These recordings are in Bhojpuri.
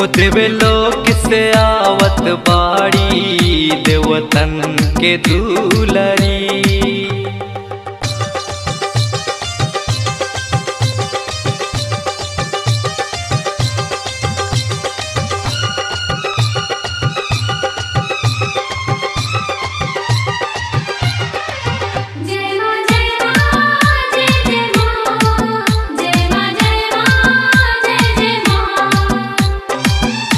हो देवे लोक से आवत बाड़ी देवतन के दूलरी जय मां जय मां जय जय मां जय मां जय मां जय जय मां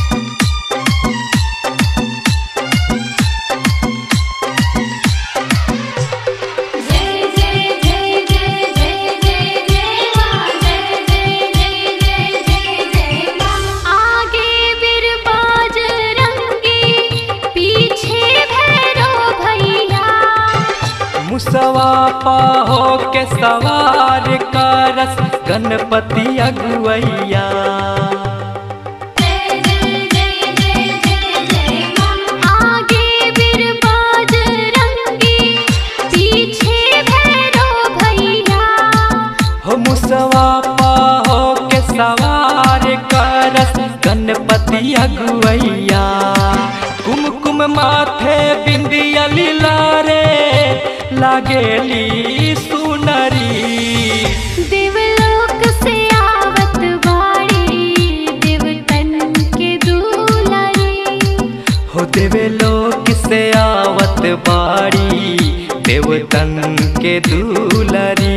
जय जय जय जय जय जय जय मां जय जय जय जय जय जय मां आगे बिरबाज रंगी पीछे भैरो भैया मुसवा पाहो के सवार करस गणपति अगुवैया जय जय जय जय जय जय मां आगे बिरबाज रंगी पीछे भैरो भैया हो मुसवा पाहो के सवार करस गणपति अगुवैया कुमकुम माथे बिंदिया लीलारे लागेली सुनरी देवलोक से आवत बाड़ी देवतन के दुलारी हो देवे लोक से आवत बाड़ी देवतन के दूलरी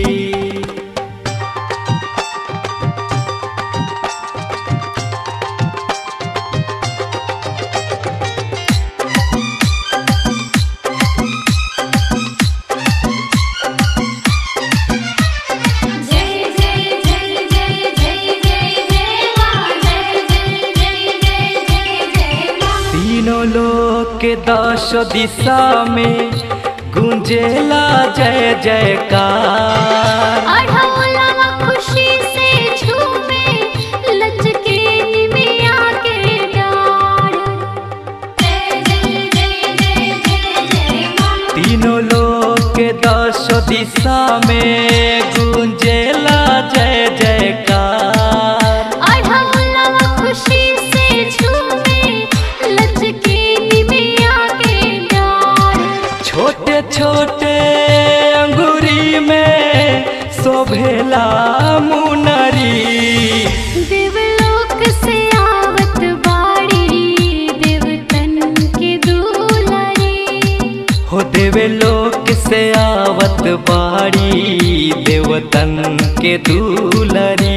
जय जय जय जय जय जय जय मां जय जय जय जय जय जय मां तीनों लोक के दश दिशा में गुंजेला जय जयकार अढ़ौलवा खुशी से झूमे लचके निमिया के डार जय जय जय जय जय जय मां तीनों लोक के दश दिशा में गुंजेला जय जयकार अढ़ौलवा खुशी से झूमे लचके निमिया के डार छोटे छोटे अंगूरी में शोभेला मुनरी देवलोक से आवत बाड़ी देवतन के दुलारी हो देवे लोक से आवत बाड़ी देवतन के दूलरी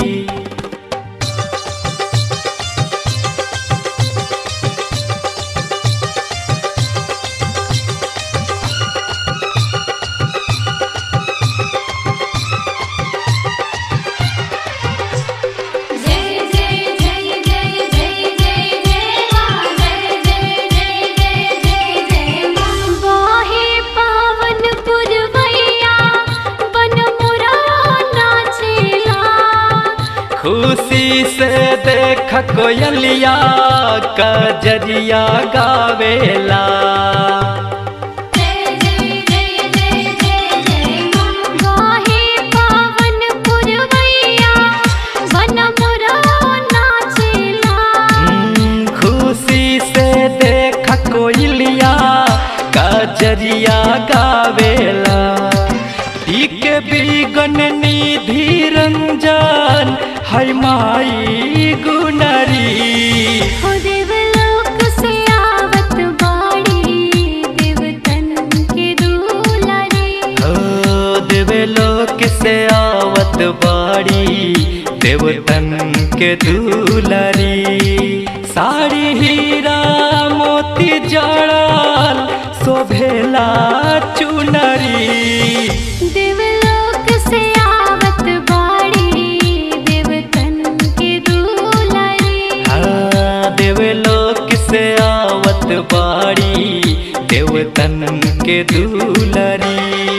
जय जय जय जय जय जय जय मां जय जय जय जय जय जय मां वाहे पावन पुरवैया बन मुरा नाचेला खुशी से देख कोयलिया कजरिया गावेला जय जय जय जय जय जय मां वाहे पावन पुरवैया बन मुरा नाचेला हम्म, खुशी से देख कोयलिया कजरिया गावेला ठीक बिगन निधि रंजन है माई गुनरी हो देवलोक से आवत बाड़ी देवतन के दुलारी हो देवे लोक से आवत बाड़ी देवतन के दूलरी साड़ी हीरा मोती जड़ल शोभेला चुनरी देवलोक से आवत बाड़ी देवतन के दुलारी हाँ देवे लोक से आवत बाड़ी देवतन के दूलरी